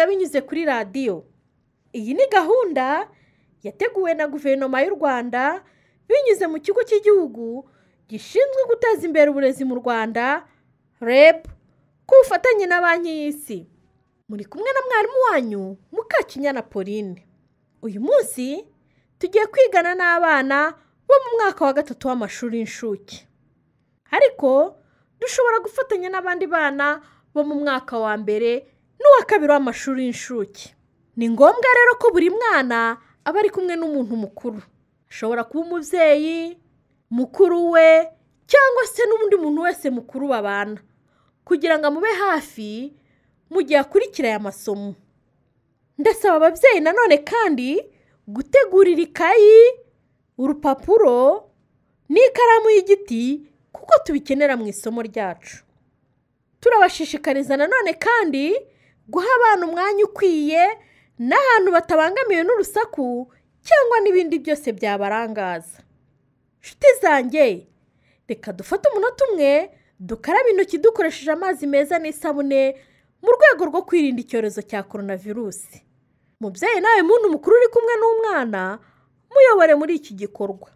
binyuze kuri radiyo iyi ni gahunda yateguwe na guverinoma y'u rwanda binyuze mu kigo cy'igihugu gishinzwe guteza imbere uburezi mu rwanda reb ku bufatanye na banki y'isi muri kumwe na mwarimu wanyu mukakinyana pauline uyu munsi tugiye kwigana n'abana bo mu mwaka wa gatatu w'amashuri y'incuke ariko dushobora gufatanya n'abandi bana bo mu mwaka wa mbere n'uwa kabiri w'amashuri y'incuke ni ngombwa rero ko buri mwana aba ari kumwe n'umuntu mukuru ashobora kuba umubyeyi mukuru we cyangwa se n'undi muntu wese mukuru babana kugira ngo amube hafi mu gihe akurikira aya masomo ndasaba ababyeyi nanone kandi gutegurira ikayi urupapuro n'ikaramu y'igiti kuko tubikenera mu isomo ryacu turabashishikariza nanone kandi guha abana umwanya ukwiye n'ahantu batabangamiwe n'urusaku cyangwa n'ibindi byose byabarangaza inshuti zanjye reka dufate umunota umwe dukarabe intoki dukoresheje amazi meza n'isabune mu rwego rwo kwirinda icyorezo cya korona virusi mubyeyi nawe muntu mukuru uri kumwe n'umwana muyobore muri iki gikorwa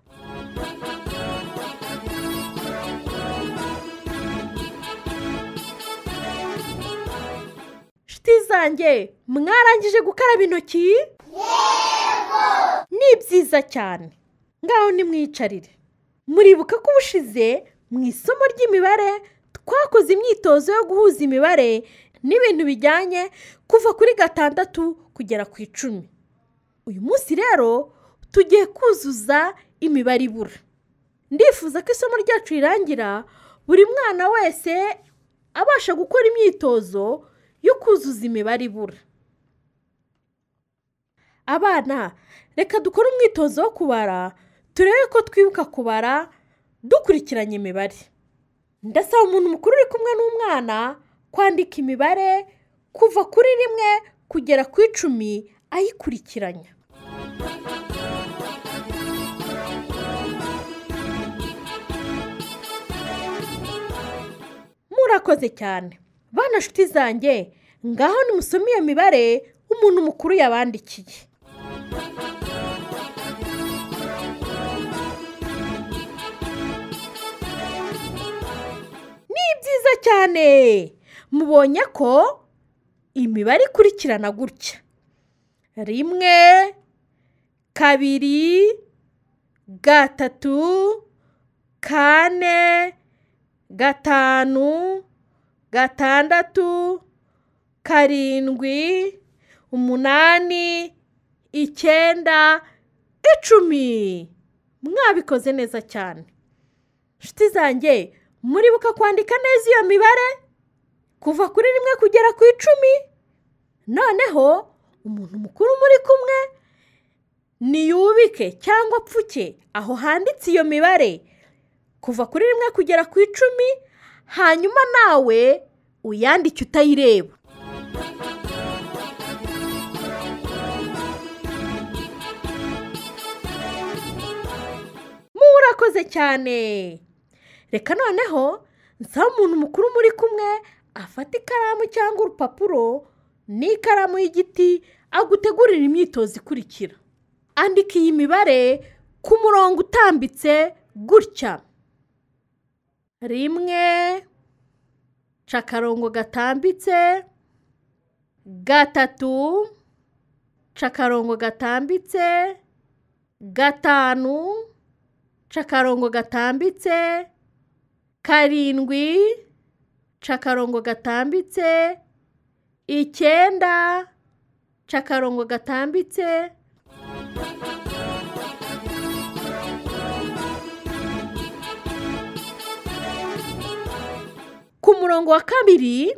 inshuti zanjye mwarangije gukaraba intoki ni byiza cyane ngaho nimwicarire muribuka ko ubushize mu isomo ry'imibare twakoze imyitozo yo guhuza imibare n'ibintu bijyanye kuva kuri gatandatu kugera ku icumi uyu munsi rero tugiye kuzuza imibare ibura ndifuza ko isomo ryacu rirangira buri mwana wese abasha gukora imyitozo yo kuzuza imibare ibura abana reka dukore umwitozo wo kubara turebe ko twibuka kubara dukurikiranye imibare ndasaba umuntu mukuru uri kumwe n'umwana kwandika imibare kuva kuri rimwe kugera ku icumi ayikurikiranya murakoze cyane bana nshuti zanjye ngaho nimusome iyo mibare umuntu mukuru yabandikiye ni byiza cyane mubonye ko imibare ikurikirana gutya rimwe kabiri gatatu kane gatanu gatandatu karindwi umunani icyenda icumi mwabikoze neza cyane inshuti zanjye muribuka kwandika neza iyo mibare kuva kuri rimwe kugera ku icumi noneho umuntu mukuru muri kumwe niyubike cyangwa apfuke aho handitse iyo mibare kuva kuri rimwe kugera ku icumi hanyuma nawe uyandike utayireba murakoze cyane reka noneho nsaba umuntu mukuru muri kumwe afata ikaramu cyangwa urupapuro n'ikaramu y'igiti agutegurira imyitozo ikurikira andika iyi mibare ku murongo utambitse gutya rimwe ca akarongo gatambitse gatatu ca akarongo gatambitse gatanu ca akarongo gatambitse karindwi ca akarongo gatambitse icyenda ca akarongo gatambitse ku murongo wa kabiri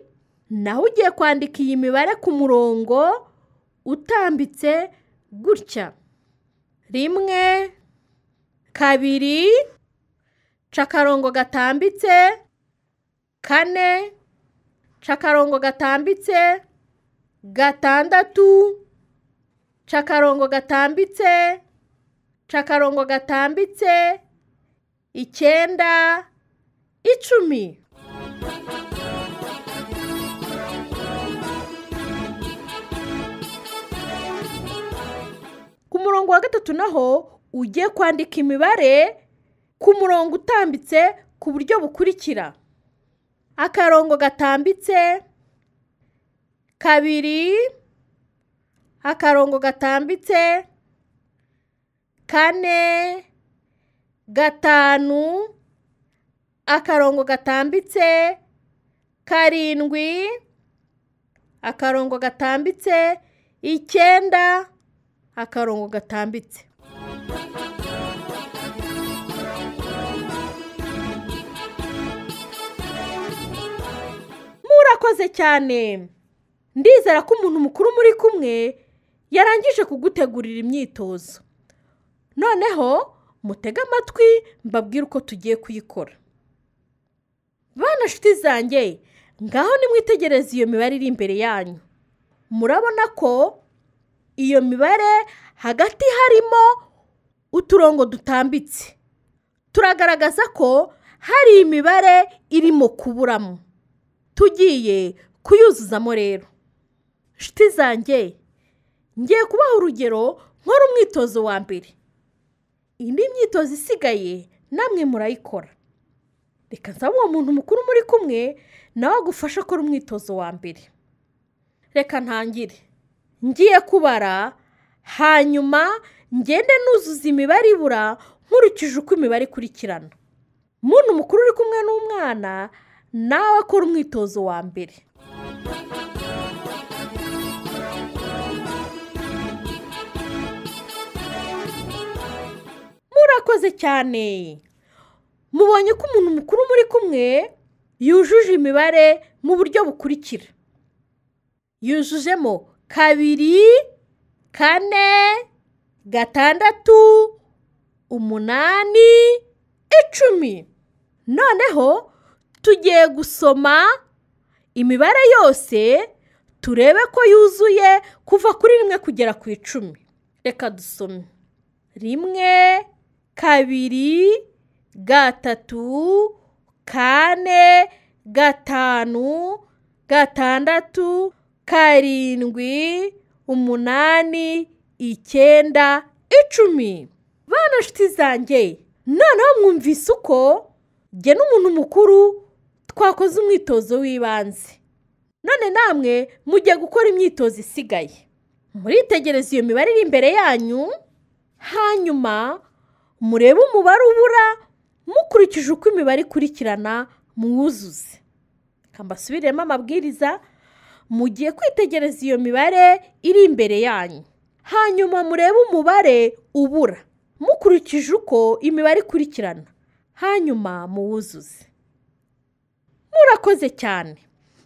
naho ugiye kwandika iyi mibare ku murongo utambitse gutya rimwe kabiri ca akarongo gatambitse kane ca akarongo gatambitse gatandatu ca akarongo gatambitse ca akarongo gatambitse icyenda icumi murongo wa gatatu naho ugiye kwandika imibare ku murongo utambitse ku buryo bukurikira akarongo gatambitse kabiri akarongo gatambitse kane gatanu akarongo gatambitse karindwi akarongo gatambitse icyenda akarongo gatambitse murakoze cyane ndizera ko umuntu mukuru muri kumwe yarangije kugutegurira imyitozo noneho mutege amatwi mbabwire uko tugiye kuyikora bana nshuti zanjye ngaho nimwitegereze iyo mibare iri imbere yanyu murabona ko iyo mibare hagati harimo uturongo dutambitse turagaragaza ko hari imibare irimo kuburamo tugiye kuyuzuzamo rero nshuti zanjye ngiye kubaha urugero nkora umwitozo wa mbere indi myitozo isigaye namwe murayikora reka nsaba uwo muntu mukuru muri kumwe nawe agufashe akora umwitozo wa mbere reka ntangire ngiye kubara hanyuma ngende nuzuza imibare ibura nkurikije uko imibare ikurikirana muntu mukuru uri kumwe n'umwana nawe akora umwitozo wa mbere murakoze cyane mubonye ko umuntu mukuru muri kumwe yujuje imibare mu buryo bukurikira yujujemo kabiri kane gatandatu umunani icumi noneho tugiye gusoma imibare yose turebe ko yuzuye kuva kuri rimwe kugera ku icumi reka dusome rimwe kabiri gatatu kane gatanu gatandatu karindwi umunani icyenda icumi bana nshuti zanjye noneho mwumvise uko jye n'umuntu mukuru twakoze umwitozo w'ibanze none namwe mujye gukora imyitozo isigaye muritegereza iyo mibare iri imbere yanyu hanyuma murebe umubare ubura mukurikije uko imibare ikurikirana mwuzuze reka mbasubiremo amabwiriza mugiye kwitegereza iyo mibare iri imbere yanyu hanyuma murebe umubare ubura mukurikije uko imibare ikurikirana hanyuma muwuzuze murakoze cyane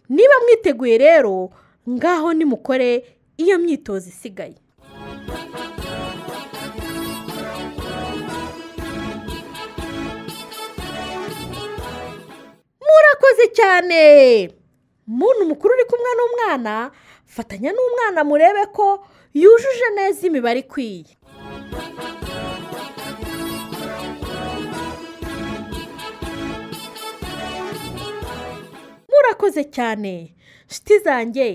niba mwiteguye rero ngaho nimukore iyo myitozo isigaye murakoze cyane muntu mukuru uri kumwe n'umwana fatanya n'umwana murebe ko yujuje neza imibare ikwiye murakoze cyane nshuti zanjye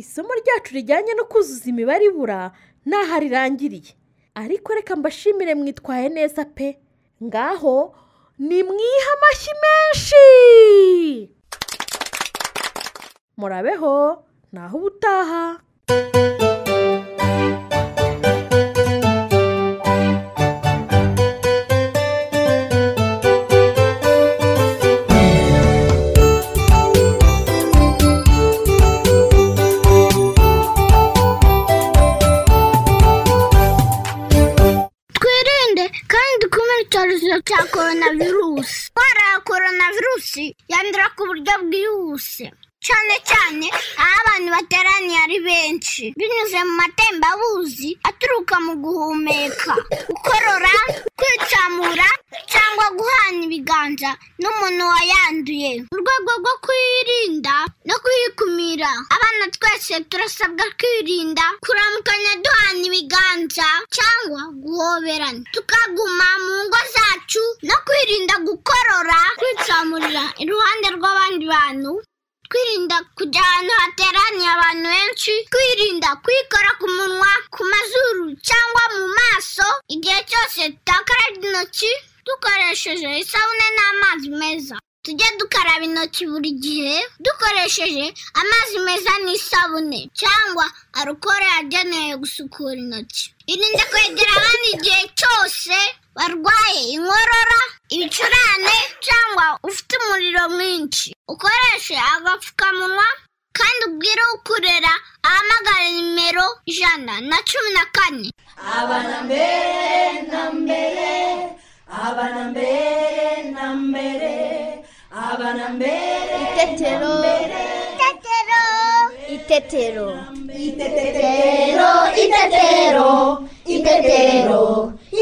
isomo ryacu rijyanye no kuzuza imibare ibura ntaho rirangiriye ariko reka mbashimire mwitwaye neza pe ngaho ni mwiha amashyi menshi murabeho naho ubutaha twirinde kandi dukume icyorezo cya coronavirusi indwara ya coronavirusi yandura ku buryo bwihuse cyane cyane aho abantu bateraniye ari benshi binyuze mu matembabuzi aturuka mu guhumeka gukorora kwicamura cyangwa guhana ibiganza n'umuntu wayanduye mu rwego rwo kuyirinda no kuyikumira abana twese turasabwa kwirinda kuramukanya duhana ibiganza cyangwa guhoberana tukaguma mu ngo zacu no kwirinda gukorora kwicamurira iruhande rw'abandi bantu kwirinda kujya ahantu hateraniye abantu benshi kwirinda kwikora ku munwa ku mazuru cyangwa mu maso igihe cyose dukaraba intoki dukoresheje isabune n'amazi meza tujye dukaraba intoki buri gihe dukoresheje amazi meza n'isabune cyangwa arukoro yagenewe gusukura intoki irinde kwegera abandi igihe cyose barwaye inkorora ibicurane cyangwa ufite umuriro mwinshi ukoreshe agapfukamunwa kandi ubwire ukurera ahamagara nimero ijana na cumi na kane abana mbere na mbere abana mbere na mbere abana mbere itetero itetero itetero itetero itetero itetero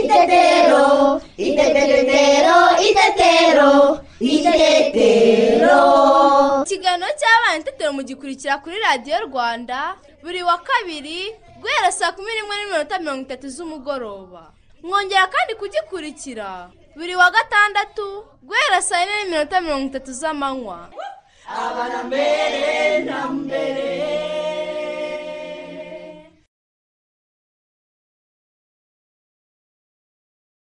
itetero itetero itetero itetero ikiganiro cy'abana itetero mugikurikira kuri radiyo rwanda buri wa kabiri guhera saa kumi n'imwe n'iminota mirongo itatu z'umugoroba mwongera kandi kugikurikira buri wa gatandatu guhera saa yine n'iminota mirongo itatu z'amanywa abana mbere na mbere